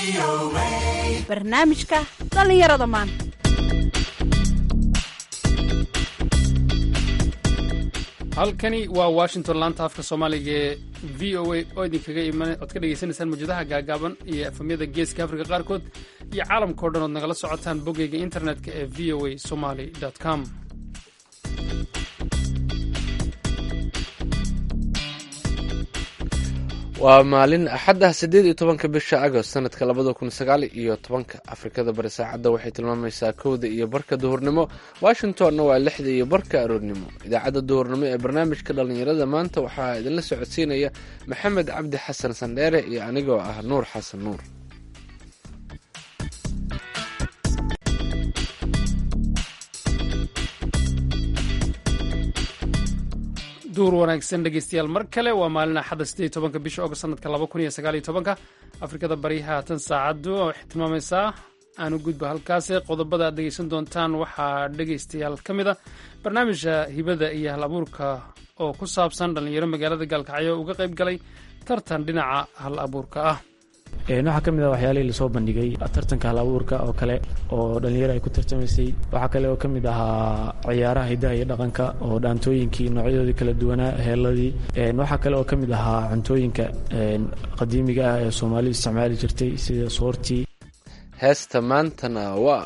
barnaamijka dhallinyarada maanta halkani waa washington laanta afka soomaaliga ee v o a oo idinkaga iman ood ka dhegaysanaysaan mawjadaha gaagaaban iyo efamyada geeska afrika qaarkood iyo caalamkao dhan ood nagala socotaan boggeyga internetka ee v o a somaly com waa maalin axad ah siddeed iyo tobanka bisha agost sanadka labada kun sagaal iyo tobanka afrikada bari saacadda waxay tilmaamaysaa kowda iyo barka duhurnimo washingtonna waa lixda iyo barka aroornimo idaacadda duhurnimo ee barnaamijka dhallinyarada maanta waxaa idinla socodsiinaya maxamed cabdi xasan sandheere iyo anigoo ah nuur xasan nuur duur wanaagsan dhegeystayaal mar kale waa maalin axadda siddeed iyo tobanka bisha ogost sanadka laba kun iyo sagaal iyo tobanka afrikada bari haatan saacaddu waxay tilmaamaysaa aanu gudba halkaasi qodobada aad dhegeysan doontaan waxaa dhegeystayaal ka mid a barnaamijka hibada iyo hal abuurka oo ku saabsan dhallinyaro magaalada gaalkacyo uga qayb galay tartan dhinaca hal abuurka ah waxaa ka mid ah waxyaalihii lasoo bandhigay tartanka hal abuurka oo kale oo dhallinyaro ay ku tartamaysay waxaa kale oo ka mid ahaa ciyaaraha hidaha iyo dhaqanka oo dhaantooyinkii noocyadoodii kala duwanaa heeladii waxaa kale oo ka mid ahaa cuntooyinka qadiimiga ah ee soomaalidu isticmaali jirtay sida soortii heesta maantana waa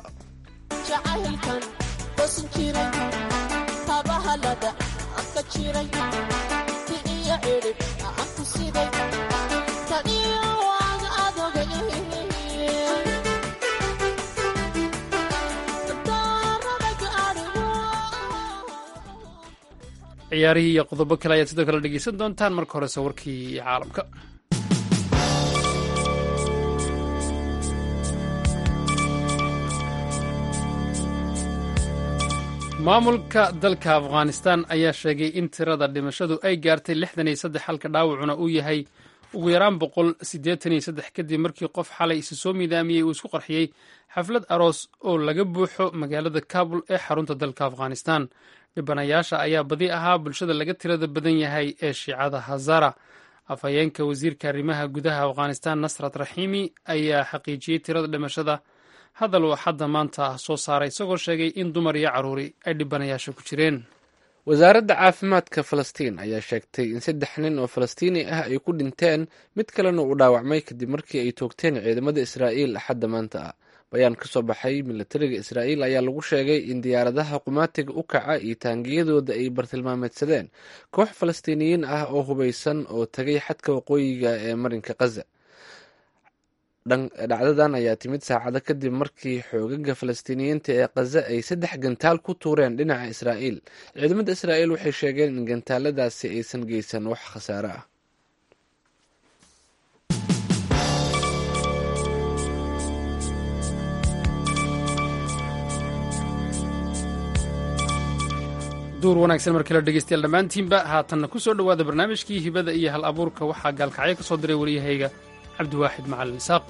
ciyaarihii iyo qodobo kale ayaad sidoo kale dhegeysan doontaan marka horese warkii caalamka maamulka dalka afghanistan ayaa sheegay in tirada dhimashadu ay gaartay lixdan iyo saddex halka dhaawacuna uu yahay ugu yaraan boqol siddeetan iyo saddex kadib markii qof xalay isu soo miidaamiyey uu isku qarxiyey xaflad aroos oo laga buuxo magaalada kabul ee xarunta dalka afghanistan dhibanayaasha ayaa badi ahaa bulshada laga tirada badan yahay ee shiicada hazara afhayeenka wasiirka arrimaha gudaha afghanistan nasrat raxiimi ayaa xaqiijiyey tirada dhimashada hadal uu xadda maanta soo saaray isagoo sheegay in dumar iyo carruuri ay dhibanayaasha ku jireen wasaaradda caafimaadka falastiin ayaa sheegtay in saddex nin oo falastiini ah ay ku dhinteen mid kalena uu dhaawacmay kadib markii ay toogteen ciidamada israa'iil axadda maanta ah bayaan ka soo baxay milatariga israa'iil ayaa lagu sheegay in diyaaradaha qumaatiga u kaca iyo taangiyadooda ay bartilmaameedsadeen koox falastiiniyiin ah oo hubaysan oo tagay xadka waqooyiga ee marinka khaza dhacdadan ayaa timid saacado kadib markii xoogaga falastiiniyiinta ee khaza ay saddex gantaal ku tuureen dhinaca israa'iil ciidamada israa'iil waxay sheegeen in gantaaladaasi aysan geysan wax khasaare ah duur wanaagsan mar kale dhegeystayaal dhammaantiinba haatanna ku soo dhowaada barnaamijkii hibada iyo hal abuurka waxaa gaalkacyo ka soo diray waryahayga cabdiwaaxid macalin isaaq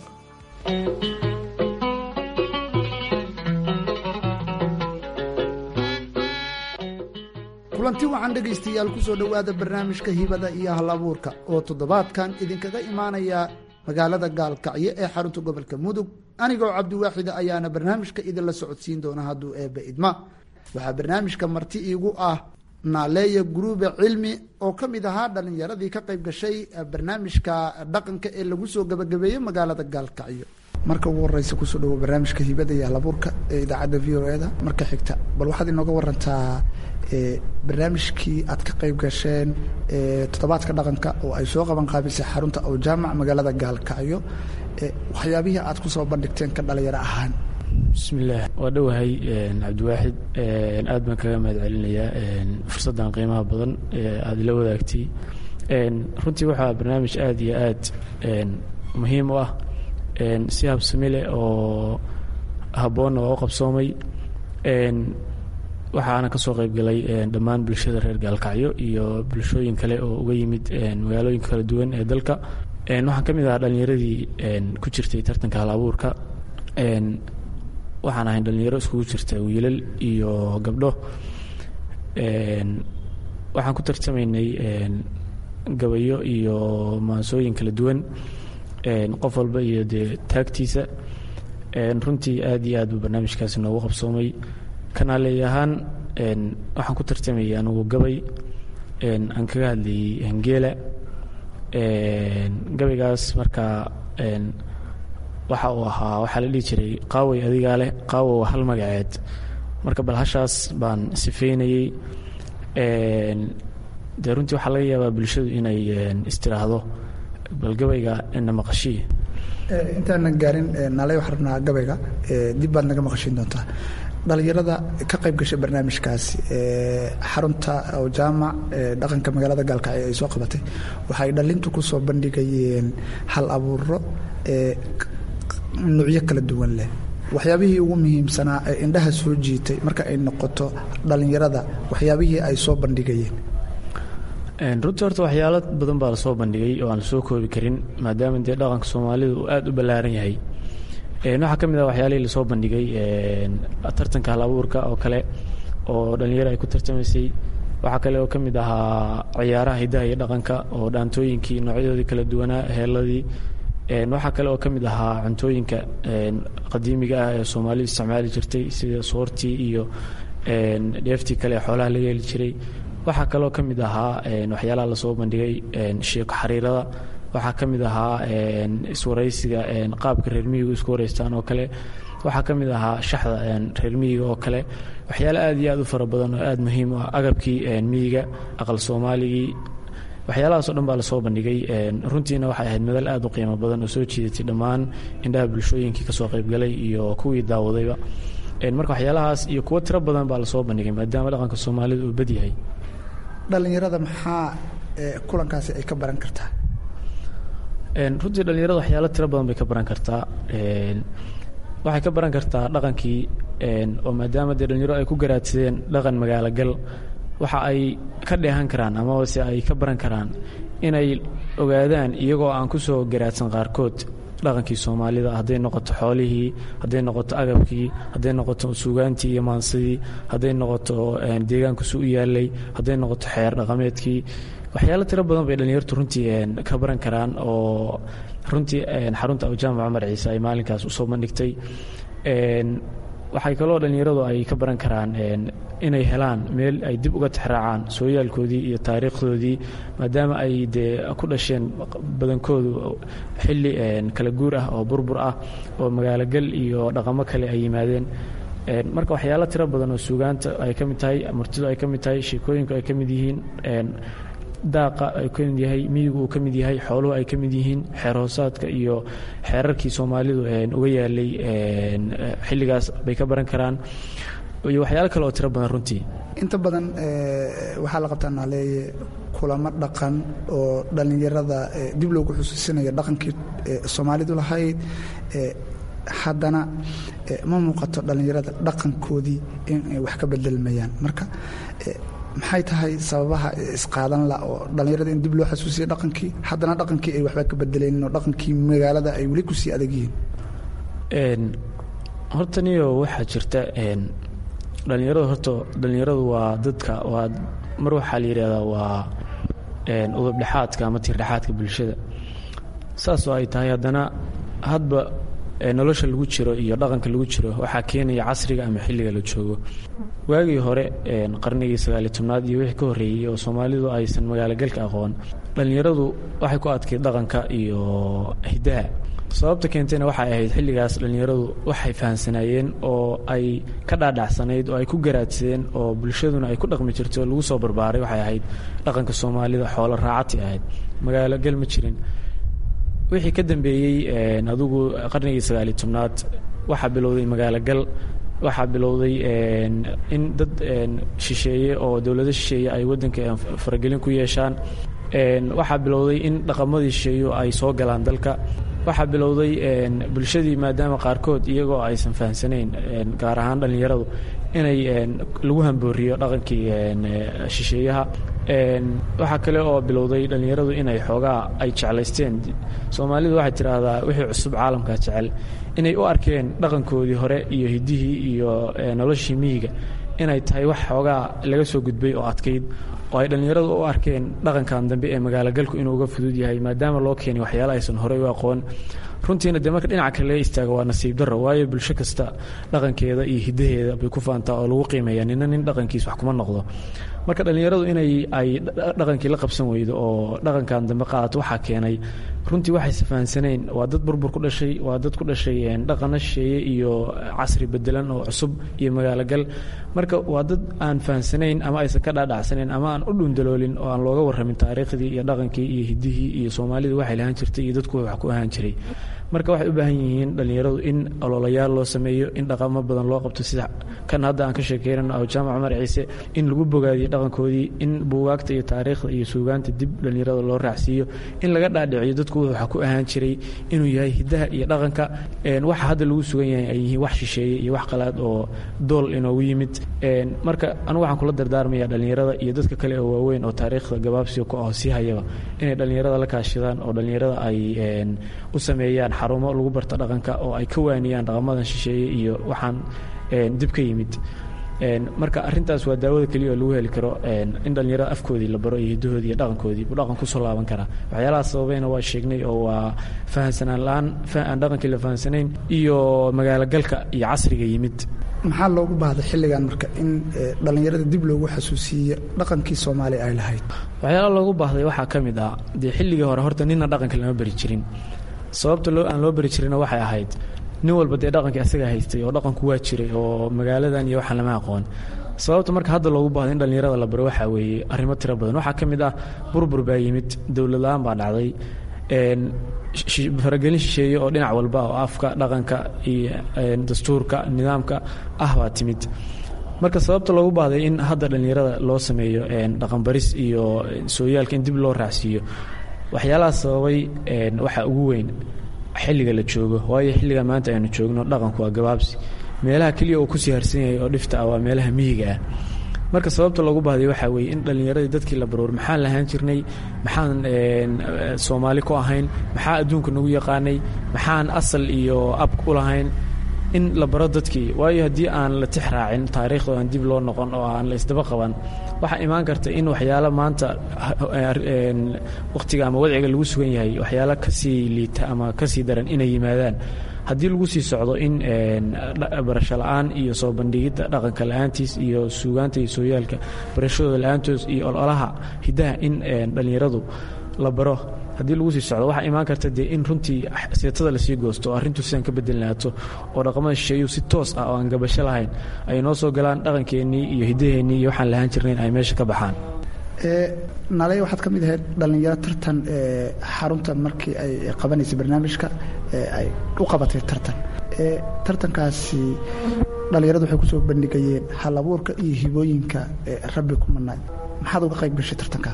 kulanti waxaan dhegaystayaal ku soo dhowaada barnaamijka hibada iyo hal abuurka oo toddobaadkan idinkaga imaanaya magaalada gaalkacyo ee xarunta gobolka mudug anigoo cabdiwaaxida ayaana barnaamijka idinla socodsiin doona hadduu eebba idma waxaa barnaamijka marti iigu ah naaleeya guruube cilmi oo ka mid ahaa dhalinyaradii ka qayb gashay barnaamijka dhaqanka ee lagu soo gabagabeeyey magaalada gaalkacyo marka ugu horeysa kusoo dhawo barnaamijka hibada iyo halabuurka ee idaacadda v o eda marka xigta bal waxaad inooga warantaa barnaamijkii aad ka qayb gasheen toddobaadka dhaqanka oo ay soo qaban qaabisay xarunta ow jaamac magaalada gaalkacyo waxyaabihii aad kusoo bandhigteen ka dhalinyaro ahaan bismillaah waa dhowahay cabdiwaaxid aad baan kaga mahad celinayaa fursaddan qiimaha badan ee aada ila wadaagtay runtii waxaa barnaamij aad iyo aad muhiim u ah si habsami leh oo habboonna waa u qabsoomay waxaana ka soo qayb galay dhammaan bulshada reer gaalkacyo iyo bulshooyin kale oo uga yimid magaalooyinka kala duwan ee dalka waxaan ka mid ahaa dhallinyaradii ku jirtay tartanka hal abuurka waxaan ahayn dhallinyaro iskugu jirta wiilal iyo gabdho waxaan ku tartamaynay gabayo iyo maansooyin kala duwan qof walba iyo dee taagtiisa runtii aad iyo aad buu barnaamijkaasi noogu qabsoomay kanaaleey ahaan waxaan ku tartamayay anugu gabay aan kaga hadlayay hangeela gabaygaas markaa waxa uu ahaa waxaa la dhihi jiray qaaway adigaa leh qaawo waa hal magaceed marka bal hashaas baan sifeynayey dee runtii waxaa laga yaabaa bulshadu inay istiraahdo bal gabayga na maqashii intaanan gaarin naalay waxaan rabnaa gabayga dib baad naga maqashiin doontaa dhalinyarada ka qayb gashay barnaamijkaasi xarunta oo jaamac dhaqanka magaalada gaalkacyo ay soo qabatay waxay dhalintu ku soo bandhigayeen hal abuuro nuucyo kala duwan leh waxyaabihii ugu muhiimsanaa ee indhaha soo jiitay marka ay noqoto dhalinyarada waxyaabihii ay soo bandhigayeen runtii horta waxyaalo badan baa lasoo bandhigay oo aan lasoo koobi karin maadaama dee dhaqanka soomaalidu uu aada u ballaaran yahay waxaa ka mid ah waxyaalihii lasoo bandhigay tartanka hal abuurka oo kale oo dhalinyaro ay ku tartamaysay waxaa kale oo ka mid ahaa ciyaaraha hidaha iyo dhaqanka oo dhaantooyinkii noocyadoodii kala duwanaa heeladii waxaa kale oo ka mid ahaa cuntooyinka qadiimiga ah ee soomaalidu isticmaali jirtay sida soortii iyo dheeftii kale ee xoolaha laga heli jiray waxaa kaloo ka mid ahaa waxyaalaha lasoo bandhigay sheeko xariirada waxaa ka mid ahaa iswaraysiga qaabka reer miyigu isku waraystaan oo kale waxaa ka mid ahaa shaxda reer miyiga oo kale waxyaale aad iyo aad u fara badan oo aad muhiim u ah agabkii miyiga aqal soomaaligii waxyaalahaasoo dhan baa lasoo bandhigay runtiina waxay ahayd madal aad u qiimo badan oo soo jiidatay dhammaan indhaha bulshooyinkii kasoo qaybgalay iyo kuwii daawadayba marka waxyaalahaas iyo kuwo tiro badan baa lasoo bandhigay maadaama dhaqanka soomaalida uu bad yahay dhalinyarada maxaa kulankaasi ay ka baran kartaa runtii dhalinyarada waxyaalo tiro badan bay ka baran kartaa waxay ka baran kartaa dhaqankii oo maadaama dee dhalinyaro ay ku garaadsadeen dhaqan magaalo gal waxa ay ka dheehan karaan amabase ay ka baran karaan inay ogaadaan iyagoo aan ku soo garaadsan qaarkood dhaqankii soomaalida hadday noqoto xoolihii hadday noqoto agabkii hadday noqoto suugaantii iyo maansidii hadday noqoto deegaankusu u yaalay hadday noqoto xeer dhaqameedkii waxyaalo tiro badan bay dhalinyartu runtii ka baran karaan oo runtii xarunta awjaamac cumar ciise ay maalinkaas usoo bandhigtay waxay kaloo dhalinyaradu ay ka baran karaan inay helaan meel ay dib uga tixraacaan sooyaalkoodii iyo taariikhdoodii maadaama ay dee ku dhasheen badankoodu xilli kala guur ah oo burbur ah oo magaalogal iyo dhaqamo kale ay yimaadeen marka waxyaalo tiro badan oo suugaanta ay ka mid tahay martidu ay ka mid tahay sheekooyinku ay ka mid yihiin daaqa ay ka mid yahay miyigu uu ka mid yahay xooluhu ay ka mid yihiin xeer hoosaadka iyo xeerarkii soomaalidu uga yaalay xilligaas bay ka baran karaan iyo waxyaalo kale oo tiro badan runtii inta badan waxaa la qabtaa naaleeye kulamo dhaqan oo dhallinyarada dib loogu xusuusinayo dhaqankii soomaalidu lahayd haddana ma muuqato dhallinyarada dhaqankoodii in ay wax ka bedelmayaan marka maxay tahay sababaha isqaadan la oo dhallinyarada in dib loo xasuusiya dhaqankii haddana dhaqankii ay waxba ka bedelaynin oo dhaqankii magaalada ay weli kusii adag yihiin horta niyo waxaa jirta dhallinyaradu horta dhallinyaradu waa dadka waa mar waxaa la yidhahdaa waa udubdhexaadka ama tiirdhexaadka bulshada saasoo ay tahay haddana hadba nolosha lagu jiro iyo dhaqanka lagu jiro waxaa keenaya casriga ama xilliga la joogo waagii hore qarnigii sagaaliy tobnaad iyo wixii ka horreeyey oo soomaalidu aysan magaalogalka aqoon dhallinyaradu waxay ku adkayd dhaqanka iyo hiddaha sababta keentayna waxay ahayd xilligaas dhallinyaradu waxay fahamsanaayeen oo ay ka dhaadhacsanayd oo ay ku garaadsadeen oo bulshaduna ay ku dhaqmi jirtay oo lagu soo barbaaray waxay ahayd dhaqanka soomaalida xoolo raacati ahayd magaalo gal ma jirin wixii ka dambeeyey adugu qarnigii sagaaliy tobnaad waxaa bilowday magaalo gal waxaa bilowday in dad shisheeye oo dowlado shisheeye ay waddanka faragelin ku yeeshaan waxaa bilowday in dhaqamadii shisheeyo ay soo galaan dalka waxaa bilowday bulshadii maadaama qaarkood iyagoo aysan fahamsanayn gaar ahaan dhallinyaradu inay lagu hambooriyo dhaqankii shisheeyaha waxaa kale oo bilowday dhallinyaradu inay xoogaa ay jeclaysteen soomaalidu waxay tidhaahdaa wixii cusub caalamka jecel inay u arkeen dhaqankoodii hore iyo hiddihii iyo noloshii miyiga inay tahay wax xoogaa laga soo gudbay oo adkayd oo ay dhallinyaradu u arkeen dhaqankan dambe ee magaalogalku inuu uga fudud yahay maadaama loo keenay waxyaala aysan horey u aqoon runtiina dee marka dhinaca kale laga istaago waa nasiib darro waayo bulsho kasta dhaqankeeda iyo hiddaheeda bay ku faantaa oo lagu qiimeeya nina nin dhaqankiis wax kuma noqdo marka dhallinyaradu inay ay dhaqankii la qabsan weydo oo dhaqankan dambe qaadato waxaa keenay runtii waxayse fahansaneen waa dad burbur ku dhashay waa dad ku dhashay dhaqano shisheeye iyo casri bedelan oo cusub iyo magaalogal marka waa dad aan fahansanayn ama aysan ka dhaadhacsanayn ama aan u dhundaloolin oo aan looga warramin taariikhdii iyo dhaqankii iyo hiddihii iyo soomaalida waxay lahaan jirtay iyo dadku wax ku ahaan jiray marka waxay u baahan yihiin dhallinyaradu in ololayaal loo sameeyo in dhaqamo badan loo qabto sida kan hadda aan ka sheekeynano aw jaamac cumar ciise in lagu bogaadiyo dhaqankoodii in buugaagta iyo taariikhda iyo suugaanta dib dhallinyarada loo raacsiiyo in laga dhaadhiciyo dadku waxa ku ahaan jiray inuu yahay hiddaha iyo dhaqanka waxa hadda lagu sugan yahay ay yihiin wax shisheeye iyo wax qalaad oo dool inoogu yimid marka anugu waxaan kula dardaarmaya dhallinyarada iyo dadka kale oo waaweyn oo taariikhda gabaabsiga ku aho sii hayaba inay dhallinyarada la kaashadaan oo dhallinyarada ay u sameeyaan xarumo lagu barta dhaqanka oo ay ka waaniyaan dhaqamadan shisheeye iyo waxaan dib ka yimid marka arintaas waa daawada keliya oo lagu heli karo in dhallinyarada afkoodii la baro iyo hiddahoodii iyo dhaqankoodii buu dhaqan kusoo laaban karaa waxyaalaha sababayna waa sheegnay oo waa fahansanaan la-aan aan dhaqankii la fahansanayn iyo magaalogalka iyo casriga yimid maxaa loogu baahday xilligan marka in dhallinyarada dib loogu xasuusiiyo dhaqankii soomaaliya ay lahayd waxyaalaha loogu baahday waxaa ka mid ah dee xilligii hore horta nina dhaqanka lama bari jirin sababta loo aan loo bari jirina waxay ahayd nin walba dee dhaqankii asagaa haystay oo dhaqanku waa jiray oo magaaladan iyo waxaan lama aqoon sababta marka hadda loogu baahday in dhallinyarada la baro waxaa weeye arrimo tiro badan waxaa ka mid ah burbur baa yimid dowlad la-aan baa dhacday faragelin shisheeye oo dhinac walba oo afka dhaqanka iyo dastuurka nidaamka ah baa timid marka sababta loogu baahday in hadda dhallinyarada loo sameeyo dhaqanbaris iyo sooyaalka in dib loo raacsiiyo waxyaalaha sababay waxaa ugu weyn xilliga la joogo waayo xilliga maanta aynu joogno dhaqanku waa gabaabsi meelaha keliya uu kusii harsan yahay oo dhifta ah waa meelaha miyiga ah marka sababta loogu baahday waxaa weeye in dhallinyaradii dadkii la baroor maxaan lahaan jirnay maxaan soomaali ku ahayn maxaa adduunka nagu yaqaanay maxaan asal iyo ab u lahayn in la baro dadkii waayo haddii aan la tix raacin taariikhda aan dib loo noqon oo aan la isdaba qaban waxaa imaan karta in waxyaalo maanta wakhtiga ama wadciga lagu sugan yahay waxyaalo kasii liita ama kasii daran inay yimaadaan haddii lagu sii socdo in barasho la-aan iyo soo bandhigidda dhaqanka la-aantiis iyo suugaanta iyo sooyaalka barashadooda la-aantoos iyo ololaha hiddaha in dhallinyaradu la baro haddii lagu sii socdo waxaa imaan karta dee in runtii seetada lasii goosto oo arrintu sidaan ka bedelnaato oo dhaqamada shisheeyu si toos ah oo aan gabasho lahayn ay noo soo galaan dhaqankeennii iyo hiddaheennii iyo waxaan lahaan jirnayn ay meesha ka baxaan naley waxaad ka mid ahayd dhallinyaro tartan xarunta markii ay qabanaysay barnaamijka ay u qabatay tartan tartankaasi dhallinyaradu waxay kusoo bandhigayeen hal abuurka iyo hibooyinka rabbi ku manaay maxaad uga qayb gashay tartanka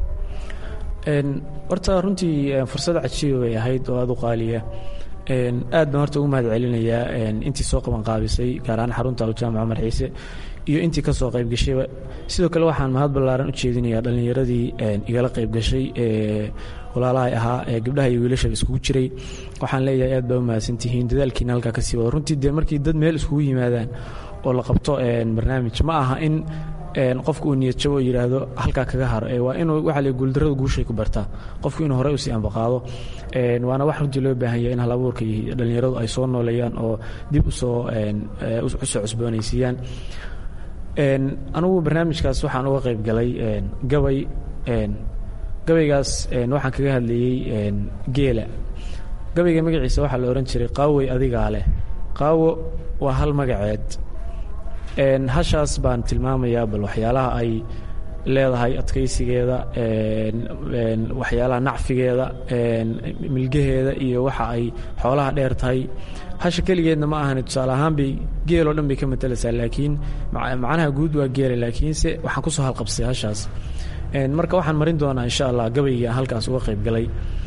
horta runtii fursad cajiiba bay ahayd oo aada u qaaliya aad baan horta ugu mahad celinayaa intii soo qaban qaabisay gaar ahaan xarunta aljaamac cumar ciise iyo intii ka soo qayb gashayba sidoo kale waxaan mahad ballaaran u jeedinayaa dhallinyaradii igala qayb gashay ee walaalahay ahaa ee gabdhaha iyo wiilashaba iskugu jiray waxaan leeyahay aad baa u mahadsantihiin dadaalkiina halkaa ka sii wada runtii dee markii dad meel iskugu yimaadaan oo la qabto barnaamij ma aha in qofku uu niyad jabo oo yidhaahdo halkaa kaga haro waa inuu waxa le guuldarrada guushay ku bartaa qofku inuu horey usii ambaqaado waana wax runtii loo baahan yahay in hal abuurka iyo dhallinyaradu ay soo nooleeyaan oo dib usoo usoo cusboonaysiiyaan anugu barnaamijkaas waxaan uga qayb galay gabay gabaygaas waxaan kaga hadlayey geela gabayga magaciisa waxaa la odhan jiray qaawey adigaa leh qaawo waa hal magaceed hashaas baan tilmaamayaa bal waxyaalaha ay leedahay adkaysigeeda waxyaalaha nacfigeeda milgaheeda iyo waxa ay xoolaha dheer tahay hasha keligeedna ma ahani tusaale ahaan bay geeloo dhan bay ka matalaysaa laakiin macnaha guud waa geela laakiinse waxaan kusoo halqabsay hashaas marka waxaan marin doonaa insha allah gabaygii aan halkaas uga qayb galay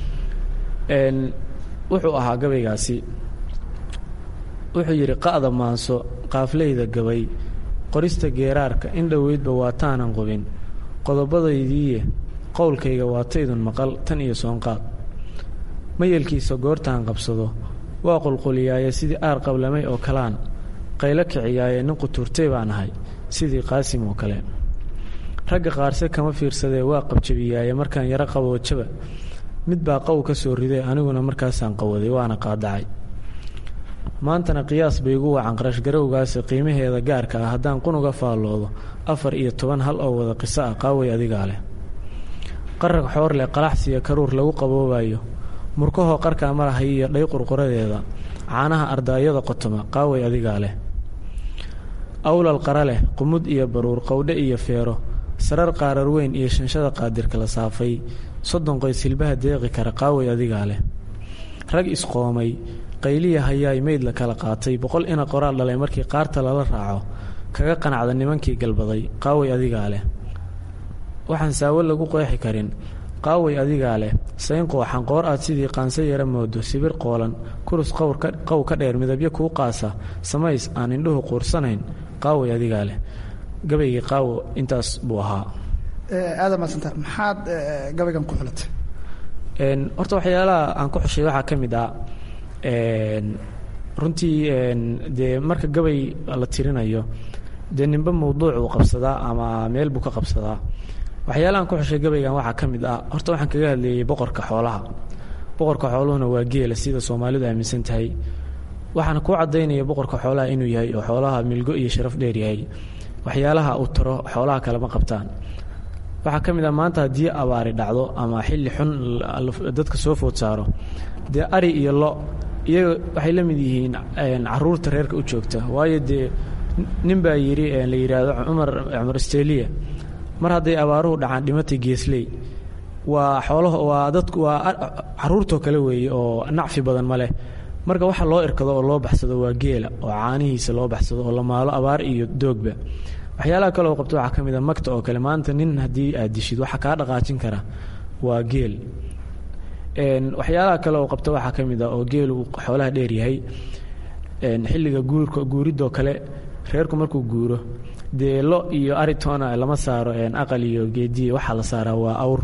wuxuu ahaa gabaygaasi wuxuu yidhi qa'da maanso qaafleyda gabay qorista geeraarka in dhoweydba waataanan qubin qodobadaydiiye qowlkayga waataydun maqal tan iyo soonqaad mayelkiisa goortaan qabsado waa qulquliyaaye sidii aar qablamay oo kalaan qaylo kiciyaaye nin qutuurtay baan ahay sidii qaasim oo kale ragga qaarse kama fiirsadee waa qabjabiyaaye markaan yaro qaboojaba mid baa qaw ka soo riday aniguna markaasaan qawaday waana qaadacay maantana qiyaas bay igu wacan qarashgarowgaasi qiimaheeda gaarka ah haddaan qunuga faalloodo afar iyo toban hal oo wada qiso ah qaaway adigaa leh qarag xoor leh qalaxsiya karuur lagu qaboobayo murkahoo qarkaa marahay iyo dhay qurquradeeda caanaha ardaayada qotoma qaaway adigaa leh awlal qara leh qumud iyo baruur qowdhe iyo feero sarar qaarar weyn iyo shanshada qaadirka la saafay soddon qoys hilbaha deeqi kara qaaway adigaa leh rag isqoomay qayliya hayaay meyd la kala qaatay boqol ina qoraal dhalay markii qaarta lala raaco kaga qanacda nimankii galbaday qaaway adigaa leh waxaan saawo lagu qeexi karin qaaway adigaa leh sayn qooxan qoor aad sidii qaanse yara moodo sibir qoolan kurus qow ka dheer midabyo kuu qaasa samays aan indhuhu quursanayn qaaway adigaa leh gabaygii qaawo intaas buu ahaa aada maasanta maxaad gabaygan ku xulatay horta waxyaalaha aan ku xushay waxaa ka mid ah runtii dee marka gabay la tirinayo dee ninba mawduuc uu qabsadaa ama meel buu ka qabsadaa waxyaalahaan ku xushay gabaygan waxaa ka mid ah horta waxaan kaga hadleeyey boqorka xoolaha boqorka xooluhuna waa geela sida soomaalidu aaminsan tahay waxaana kuu caddaynaya boqorka xoolaha inuu yahay oo xoolaha milgo iyo sharaf dheer yahay waxyaalaha uu taro xoolaha kalema qabtaan waxaa ka mid ah maanta haddii abaari dhacdo ama xilli xun dadka soo food saaro dee ari iyo lo iyaga waxay la mid yihiin caruurta reerka u joogta waayo dee nin baa yidhi la yidhaahdo cumar cumar steliya mar hadday abaaruhu dhacaan dhimatay geesley waa xoolaha waa dadku waa caruurtoo kale weeye oo nacfi badan ma leh marka waxa loo irkado oo loo baxsado waa geela oo caanihiisa loo baxsado oo la maalo abaar iyo doogba waxyaalaha kale oo qabto waxaa ka mid a magta oo kale maanta nin haddii aad dishid waxa kaa dhaqaajin kara waa geel waxyaalaha kale oo qabto waxaa ka mid a oo geelu uu xoolaha dheer yahay xilliga guurka guuridoo kale reerku markuu guuro dee lo iyo aritona lama saaro aqal iyo geediye waxaa la saaraa waa awr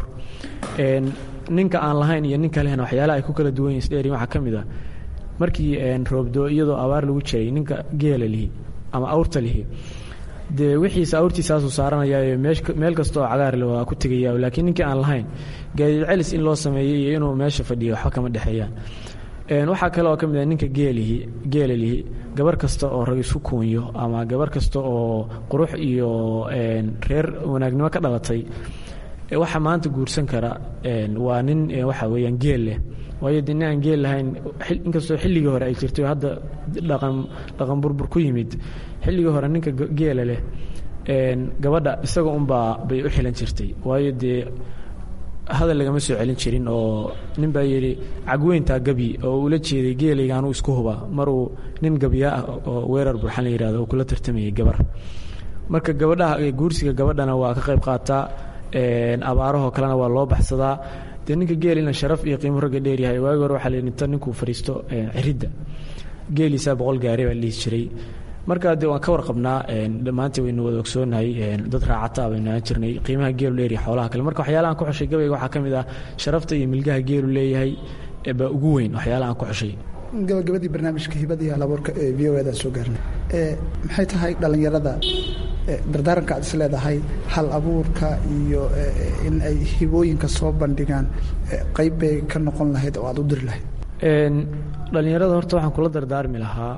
ninka aan lahayn iyo ninka lehna waxyaalaha ay ku kala duwan yihin isdheeriin waxaa ka mid a markii roobdo iyadoo abaar lagu jiray ninka geela lihi ama awrta lihi dee wixiisa awrtiisaasuu saaranayaayo meel kasta oo cagaarle waa ku tegaya laakiin ninkii aan lahayn gaadiid celis in loo sameeyey iyo inuu meesha fadhiyo waxba kama dhexeeyaan waxaa kale oo ka mid ah ninka geelihi geela lihi gabar kasta oo rag isku kuunyo ama gabar kasta oo qurux iyo reer wanaagnimo ka dhalatay waxa maanta guursan kara waa nin waxa weeyaan geel leh waayo de nin aan geel lahayn inkastoo xilligii hore ay jirtay hadda dhaqan dhaqan burbur ku yimid xilligii hore ninka geela leh gabadha isaga unbaa bay u xilan jirtay waayo dee hadal lagama soo celin jirin oo nin baa yidhi cagweyntaa gabi oo ula jeeday geelayga anuu isku huba maruu nin gabiyaa ah oo weerar burxan la yihahdo oo kula tartamayay gabar marka gabadhaha guursiga gabadhana waa ka qayb qaataa abaarahoo kalena waa loo baxsadaa dee ninka geelina sharaf iyo qiimo ragga dheeryahay waagi hore waxaa la inta ninkuu fadhiisto ciridda geeliisaa boqol gaari baa la dhihi jiray marka de waan ka warqabnaa dhammaanta waynu wada ogsoonahay dad raacata baynu aan jirnay qiimaha geelu dheeriya xoolaha kale marka waxyaalahan ku xushay gabayga waxaa ka mid ah sharafta iyo milgaha geelu leeyahay baa ugu weyn waxyaalahan ku xushay gabagabadii barnaamijka hibada iyo halabuurka ee v o edan soo gaarnay maxay tahay dhallinyarada dardaaranka aad is leedahay hal abuurka iyo in ay hibooyinka soo bandhigaan qayb bay ka noqon lahayd oo aad u diri lahayd dhallinyarada horta waxaan kula dardaarmi lahaa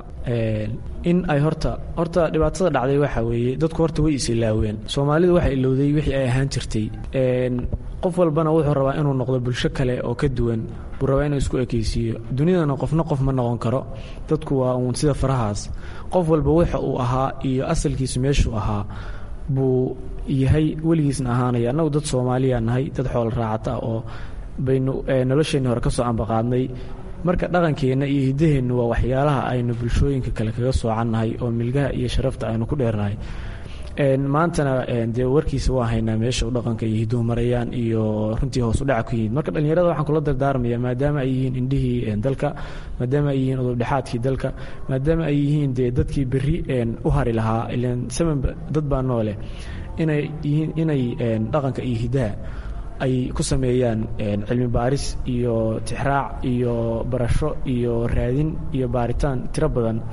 in ay horta horta dhibaatada dhacday waxaa weeye dadku horta way is ilaaween soomaalidu waxaa ilowday wixii ay ahaan jirtay qof walbana wuxuu rabaa inuu noqdo bulsho kale oo ka duwan buu rabaa inuu isku ekeysiiyo dunidana qofna qof ma noqon karo dadku waa uun sida farahaas qof walba waxa uu ahaa iyo asalkiisu meeshuu ahaa buu yahay weligiisna ahaanaya annagu dad soomaaliya nahay dad xoolo raacata ah oo baynu nolosheenni hore ka soo ambaqaadnay marka dhaqankeenna iyo hiddaheennu waa waxyaalaha aynu bulshooyinka kale kaga soocannahay oo milgaha iyo sharafta aynu ku dheernahay maantana dee warkiisa waa haynaa meesha u dhaqanka iyo hidduhu marayaan iyo runtii hoos u dhaca ku yimid marka dhallinyarada waxaan kula dardaarmaya maadaama ay yihiin indhihii dalka maadaama ay yihiin udubdhexaadkii dalka maadaama ay yihiin dee dadkii berri u hari lahaa ilan saman dad baa noole inay yihiin inay dhaqanka iyo hiddaha ay ku sameeyaan cilmi baaris iyo tixraac iyo barasho iyo raadin iyo baaritaan tiro badan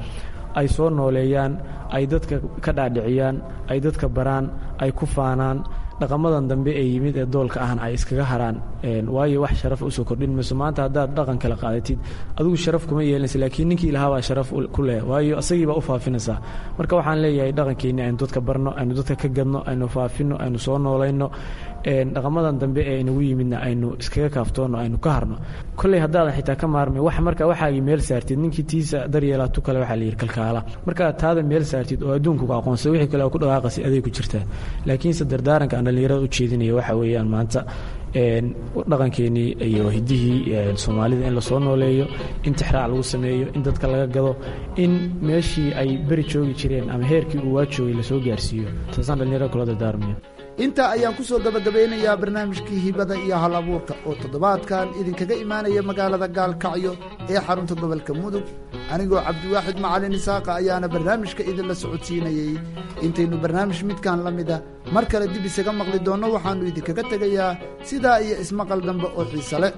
ay soo nooleeyaan ay dadka ka dhaadhiciyaan ay dadka baraan ay ku faanaan dhaqamadan dambe ee yimid ee doolka ahna ay iskaga haraan waayo wax sharaf usoo kordhin mayso maanta haddaad dhaqan kala qaadatid adigu sharaf kuma yeelanaysa laakiin ninkii ilahaabaa sharaf ku leh waayo asagiibaa u faafinaysaa marka waxaan leeyahay dhaqankeenni aynu dadka barno aynu dadka ka gadno aynu faafino aynu soo noolayno dhaqamadan dambe ee inagu yimidna aynu iskaga kaaftoonno aynu ka harno kolley haddaadan xitaa ka maarmay wax marka waxaagii meel saartid ninkii tiisa daryeelaa tu kale waxaa la yidhi kalkaala markaa taada meel saartid oo adduunkuku aqoonsada wixii kale oo ku dhaqaaqasi aday ku jirtaa laakiinse dardaaranka aan dhallinyarada u jeedinaya waxa weeyaan maanta dhaqankeenii iyo hiddihii soomaalida in lasoo nooleeyo in tixraac lagu sameeyo in dadka laga gado in meeshii ay beri joogi jireen ama heerkii uu waa joogay lasoo gaarsiiyo taasaan dhallinyarada kula dardaarmaya intaa ayaan ku soo gabagabeynayaa barnaamijkii hibada iyo hal abuurka oo toddobaadkan idinkaga imaanaya magaalada gaalkacyo ee xarunta gobolka mudug anigoo cabdiwaaxid macalin isaaqa ayaana barnaamijka idinla socodsiinayey intaynu barnaamij midkan la mida mar kale dib isaga maqli doonno waxaannu idinkaga tegayaa sidaa iyo ismaqal dambe oo xiise leh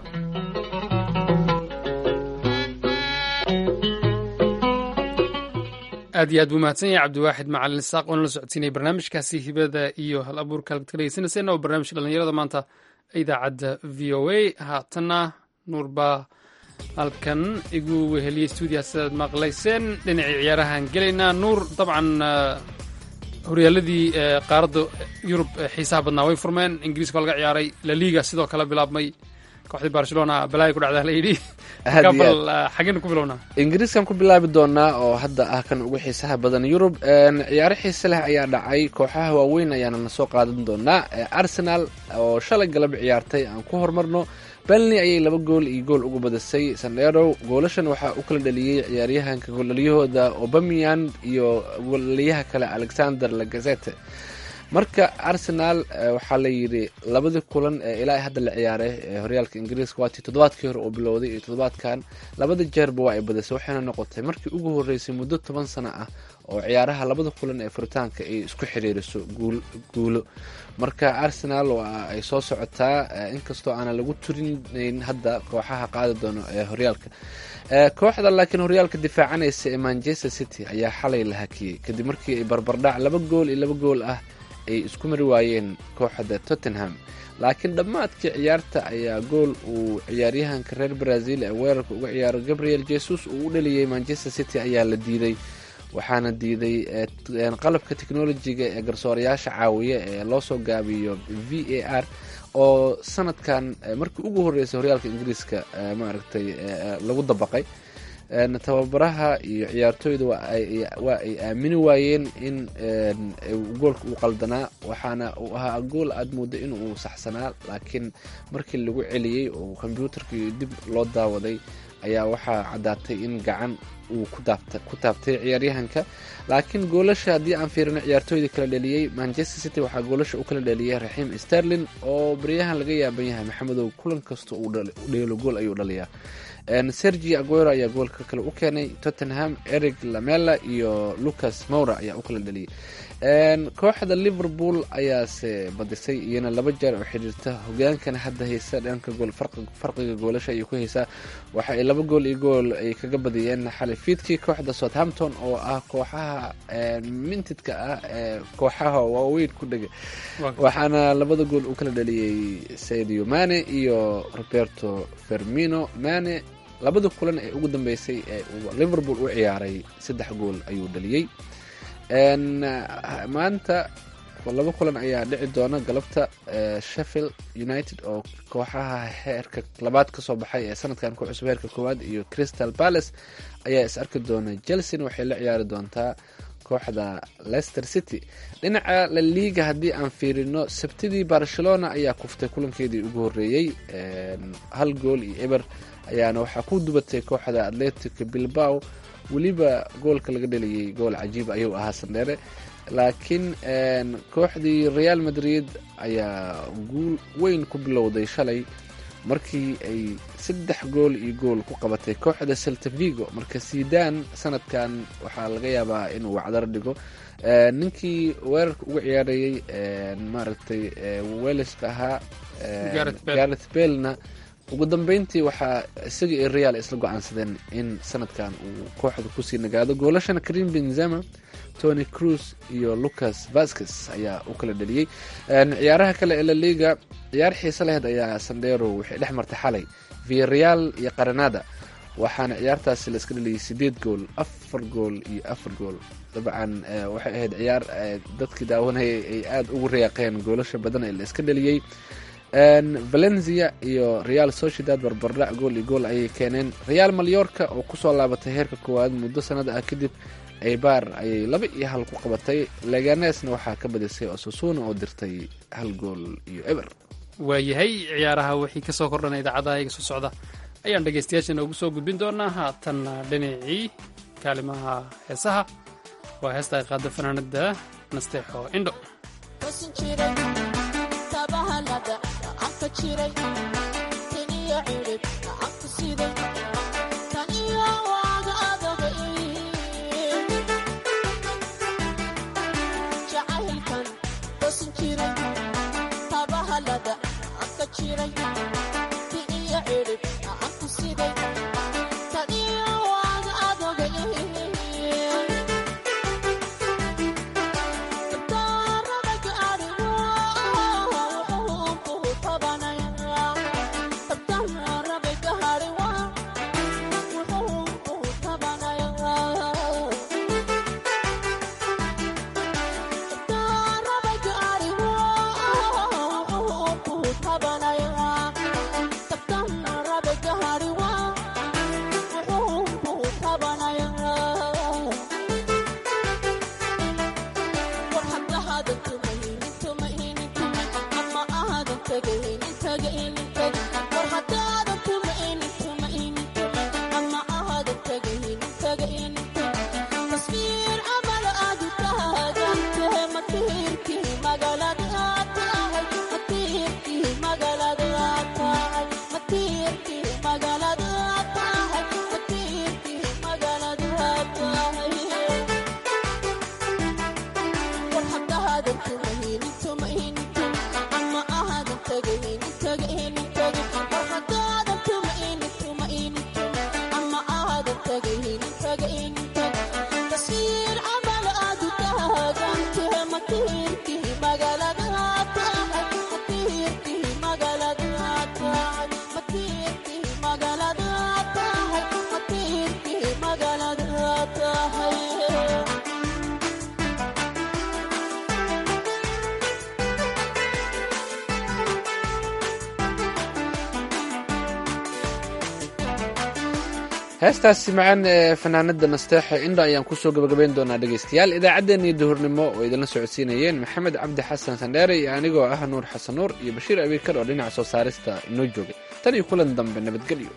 aad iyo aad buu mahadsan yahay cabdiwaaxid macalin isaaq oona la socodsiinaya barnaamijkaasi hibada iyo hal abuurka halkaad ka dhegeysanayseena oo barnaamijka dhallinyarada maanta idaacadda v o a haatanna nuur baa halkan igu weheliyey stuudiyaha sidaad maqlayseen dhinacii ciyaarahaan gelaynaa nuur dabcan horyaaladii qaaradda yurub xiisaha badnaa way furmeen ingiriiska waa laga ciyaaray laliga sidoo kale bilaabmay kooxdii barcelona balaayo ku dhacdaa la yidhi bal xageen ku bilownaa ingiriiskan ku bilaabi doonaa oo hadda ah kan ugu xiisaha badan yurub ciyaaro xiise leh ayaa dhacay kooxaha waaweyn ayaana na soo qaadan doonaa arsenal oo shalay galab ciyaartay aan ku horumarno benley ayay laba gool iyo gool uga badisay sandero goolashan waxaa u kala dhaliyey ciyaaryahanka gooldhaliyahooda obamian iyo gooldhaliyaha kale alexander lagazete marka arsenal waxaa la yidhi labadii kulan ee ilaa hadda la ciyaaray ee horyaalka ingiriiska waatii toddobaadkii hore oo bilowday iyo toddobaadkan labada jeerba waa ay badisay waxayna noqotay markii ugu horreysay muddo toban sano ah oo ciyaaraha labada kulan ee furitaanka ay isku xiriiriso guulo marka arsenal waa ay soo socotaa inkastoo aanan lagu turinayn hadda kooxaha qaadi doono ee horyaalka kooxda laakiin horyaalka difaacanaysa ee manchester city ayaa xalay la hakiyey kadib markii ay barbardhac laba gool iyo laba gool ah ay isku mari waayeen kooxda tottenham laakiin dhammaadkii ciyaarta ayaa gool uu ciyaaryahanka reer brazil ee weerarka uga ciyaaro gabriel jesus uu u dhaliyey manchester city ayaa la diiday waxaana diiday qalabka technolojiga ee garsoorayaasha caawiya ee loo soo gaabiyo v a r oo sanadkan markii ugu horreysay horyaalka ingiriiska maaragtay lagu dabaqay tababaraha iyo ciyaartooyda waa ay aamini waayeen in goolka uu qaldanaa waxaana uu ahaa gool aad mooda in uu saxsanaa laakiin markii lagu celiyey oo kombyuutarkii dib loo daawaday ayaa waxaa caddaatay in gacan uu ku taabtay ciyaaryahanka laakiin goolasha haddii aan fiirino ciyaartooydii kala dhaliyey manchester city waxaa goolasha u kala dhaliyay raxiim sterlin oo baryahan laga yaaban yahay maxamedow kulan kasta uu dheelo gool ayuu dhaliyaa sergi aguero ayaa goolka kale u keenay tottenham eric lamela iyo lucas moura ayaa u kala dhaliyay kooxda liverpool ayaase badisay iyana laba jeer oo xidhiirta hogaankana hadda haysa dhanka gool farqiga goolasha ayay ku haysaa waxa ay laba gool iyo gool ay kaga badiyeen xalay fiidkii kooxda southampton oo ah kooxaha mintidka ah ee kooxaha waaweyn ku dhega waxaana labada gool u kala dhaliyey sadio mane iyo roberto fermino mane labada kulan ee ugu dambeysay ee liverpool u ciyaaray saddex gool ayuu dhaliyey maanta laba kulan ayaa dhici doona galabta sheffield united oo kooxaha heerka labaad kasoo baxay ee sanadkan ku cusub heerka koowaad iyo crystal palace ayaa is arki doona chelsea waxay la ciyaari doontaa kooxda leicester city dhinaca la liiga haddii aan fiirino sabtidii barcelona ayaa kuftay kulankeedii ugu horeeyey hal gool iyo eber ayaana waxaa ku dubatay kooxda atletic bilbao weliba goolka laga dhaliyey gool cajiib ayuu ahaa sandheere laakiin kooxdii real madrid ayaa guul weyn ku bilowday shalay markii ay saddex gool iyo gool ku qabatay kooxda celta vigo marka sidan sanadkan waxaa laga yaabaa inuu wacdar dhigo ninkii weerarka uga ciyaarayey maaragtay weleska ahaa gareth belna ugu dambeyntii waxaa isaga iyo real isla go-aansadeen in sanadkan uu kooxda kusii nagaado goolashana karim benzema tony cruz iyo lucas vasquez ayaa u kala dheliyey ciyaaraha kale ee laliga ciyaar xiise laheyd ayaa sandero waxay dhex martay xalay viareal iyo qaranada waxaana ciyaartaasi la iska dheliyay sideed gool afar gool iyo afar gool dabcan waxay ahayd ciyaar dadkii daawanayay ay aada ugu reeqeen goolasha badan ee la iska dheliyey valencia iyo real sociedad barbardhac gool iyo gool ayay keeneen real malyorka oo kusoo laabatay heerka koowaad muddo sanada ah kadib aybar ayay laba iyo hal ku qabatay leganesna waxaa ka badisay osasuna oo dirtay hal gool iyo eber waayahay ciyaaraha wixii kasoo kordhana idaacadaha iga soo socda ayaan dhegaystayaashana ugu soo gudbin doonaa haatanna dhinacii kaalimaha heesaha waa heesta ay qaada fanaanada nasteexo indho heestaasi macaan ee fanaanada nasteexa indha ayaan kusoo gabagabayn doonaa dhegaystayaal idaacaddeenii duhurnimo oo idinla socodsiinayeen maxamed cabdi xasan sandheere iyo anigoo ah nuur xasan nuur iyo bashiir abiikar oo dhinaca soo saarista inoo joogay tan iyo kulan dambe nabadgelyo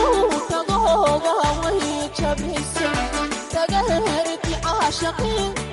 shaqeen